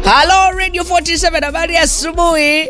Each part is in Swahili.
Halo Radio 47 habari ya asubuhi.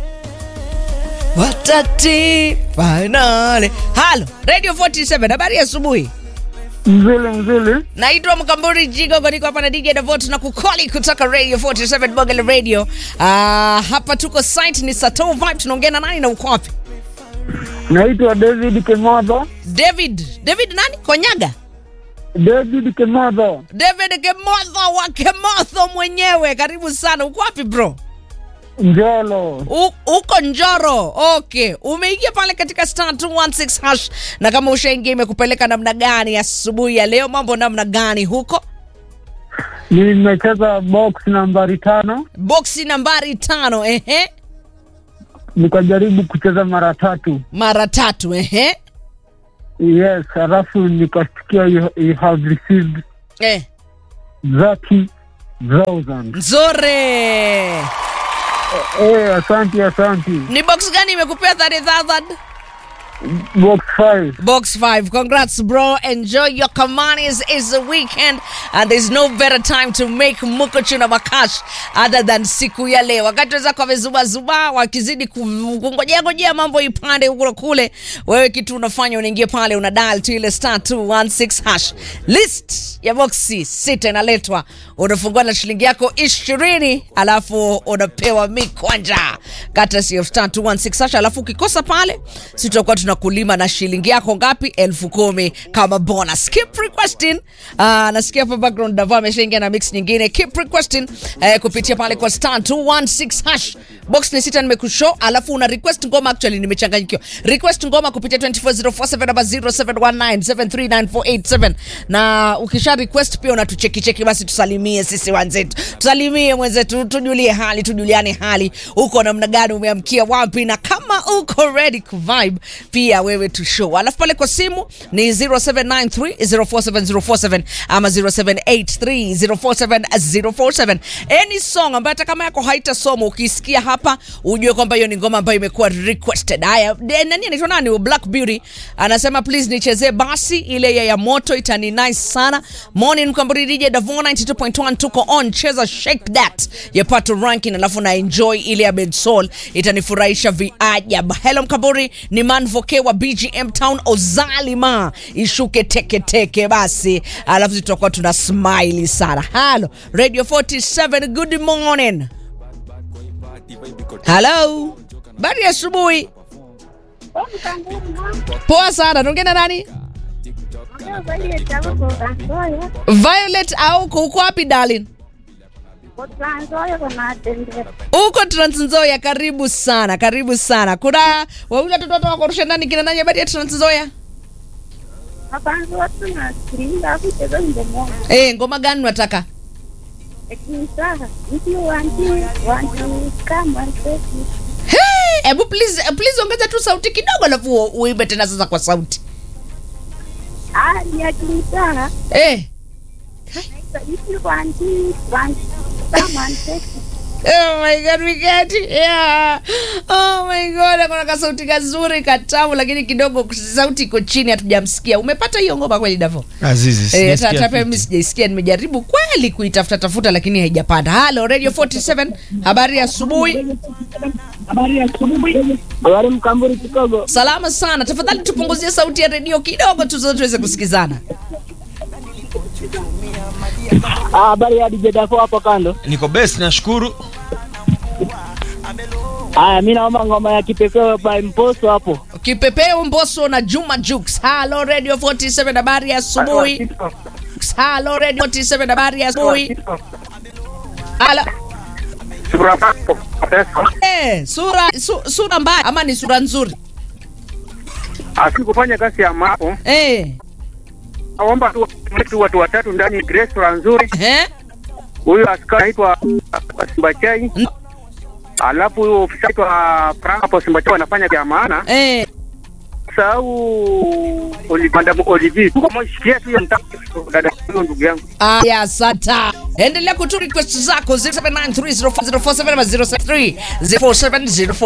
Watati finale. Halo Radio 47 habari ya asubuhi. Mzili mzili, Naitwa Mkamburi Jigo, niko hapa na DJ Davot na kukoli kutoka Radio 47 Bogele Radio. Ah, hapa tuko site ni Sato Vibe, tunaongea na nani na uko wapi? naitwa David Kemodo. David. David nani? Konyaga. David Kemodo, David Kemotho wa Kemotho mwenyewe. Karibu sana. Uko wapi bro? Njolo. U- uko Njoro. Okay, umeingia pale katika star 216 hash, na kama ushaingia imekupeleka namna gani asubuhi ya leo? Mambo namna gani huko? Nimecheza box nambari tano, Boksi nambari tano, ehe, nikajaribu kucheza mara tatu. mara tatu, ehe, Yes, halafu nikasikia you, you have received eh, 30,000. nzuri. Eh, asante asante. Ni box gani imekupea 30000? Box 5. Box 5. Congrats, bro. Enjoy your Kamanis. It's the weekend and there's no better time to make mukochu na makash other than siku ya leo. Wakati wenzako wamezubazuba wakizidi ku- kungojea ngojea mambo ipande huku na kule, wewe kitu unafanya unaingia pale una dial tu ile star 216 hash. List ya boxi sita inaletwa, unafungua na shilingi yako ishirini alafu unapewa mikwanja kata sio star 216 hash, alafu ukikosa pale si tutakuwa tunakulima na shilingi yako ngapi? elfu kumi kama bonus. Keep requesting. Uh, nasikia hapa background Davo ameshaingia na mix nyingine. Keep requesting eh, kupitia pale kwa star 216 hash. Box ni sita nimekushow, alafu una request ngoma. Actually nimechanganyikiwa. Request ngoma kupitia 24047 namba 0719739487 na ukisha request pia unatucheki cheki, basi tusalimie sisi wenzetu, tusalimie mwenzetu, tujulie hali, tujuliane hali, uko namna gani, umeamkia wapi, na kama uko ready ku vibe pia wewe tu show. Alafu pale kwa simu ni 0793047047 ama 0783047047. Any song ambayo hata kama yako haitasoma ukisikia hapa ujue kwamba hiyo ni ngoma ambayo imekuwa requested. Haya, de- nani anaitwa nani? Black Beauty anasema please nichezee basi ile ya, ya moto itani nice sana. Morning Mkamburi DJ Davo 92.1 tuko on, cheza shake that ya Pato Ranking, alafu na enjoy ile ya Bed Soul itanifurahisha viajab. Hello Mkamburi, ni Manvoke wa BGM Town Ozalima, ishuke teke teke basi, alafu tutakuwa tuna smile sana. Hello Radio 47, good morning. Hello, bari ya asubuhi. Poa sana, tuongea na nani? Violet au uko uko wapi darling? Uko Trans Nzoia, karibu sana, karibu sana. Kuna wawili watoto wako wakorusha ndani kina nani habari ya Trans Nzoia? Eh, ngoma gani unataka? Hey, hebu please please ongeza tu sauti kidogo alafu u- uimbe tena sasa kwa sauti. Eh. Oh my god, we get it. Yeah. Oh my god, kuna kasauti kazuri katamu lakini kidogo sauti iko chini hatujamsikia. Umepata hiyo ngoma kweli Davo? Azizi, Eh, sijasikia hata pia fiti. mimi sijaisikia, nimejaribu kweli kuitafuta tafuta lakini haijapanda. Halo Radio 47, habari ya asubuhi. Habari Mkamburi Chicago. Salama sana. Tafadhali tupunguzie sauti ya redio kidogo tu zote tuweze kusikizana. Ah, habari ya DJ Dafo hapo kando. niko best nashukuru Haya, mi naomba ngoma ya kipekee by Mposo hapo. Kipepeo Mbosso na Juma Jux. Halo Radio 47, habari ya asubuhi. Halo Radio 47, habari ya asubuhi. Halo. Eh, sura su, sura mbaya ama ni sura nzuri? asikufanya kazi ya mapo Eh. aomba tu tu watu watatu ndani ya restaurant nzuri. Eh? Huyu askari anaitwa Simbachai, Mm. alafu huyo ofisa anaitwa Frank hapo Simbachai wanafanya vya maana. Eh. Sahau Madam Olivier, tuko mshikia tu ya mtaka dada huyo ndugu yangu. Ah, ya sata. Endelea kutu request zako 0793047047 ama 0730470